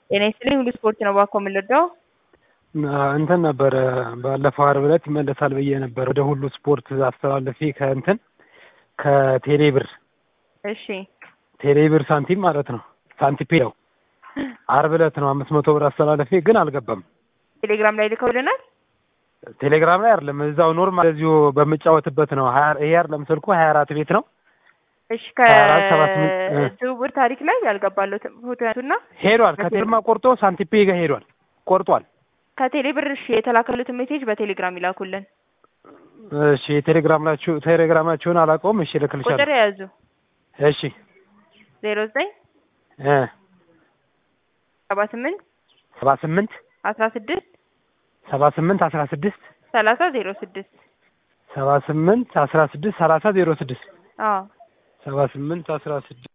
ጤና ይስጥልኝ ሁሉ ስፖርት ነው እባክዎ የምንረዳው? እንትን ነበረ ባለፈው ዓርብ ዕለት ይመለሳል ብዬ ነበር ወደ ሁሉ ስፖርት አስተላልፌ ከእንትን ከቴሌ ብር እሺ ቴሌ ብር ሳንቲም ማለት ነው ሳንቲፔ ነው ዓርብ ዕለት ነው አምስት መቶ ብር አስተላለፌ ግን አልገባም። ቴሌግራም ላይ ልከውልናል። ቴሌግራም ላይ አይደለም እዛው ኖርማል እዚሁ በምጫወትበት ነው። ሀያ ይሄ አይደለም ስልኩ ሀያ አራት ቤት ነው። እሺ ሀያ አራት ሰባ ስምንት እ ከዝውውር ታሪክ ላይ ያልገባለትን ፎቶ ያንሱና ሄዷል። ከቴሌማ ቆርጦ ሳንቲፔ ጋር ሄዷል። ቆርጧል። ከቴሌ ብር እሺ የተላከሉትን ሜሴጅ በቴሌግራም ይላኩልን። እሺ የቴሌግራማችሁ ቴሌግራማችሁን አላውቀውም። እሺ እልክልሻለሁ። ቁጥር የያዙ እሺ ዜሮ ዘጠኝ እ ሰባ ስምንት ሰባ ስምንት አስራ ስድስት ሰባ ስምንት አስራ ስድስት ሰላሳ ዜሮ ስድስት ሰባ ስምንት አስራ ስድስት ሰላሳ ዜሮ ስድስት አዎ ሰባ ስምንት አስራ ስድስት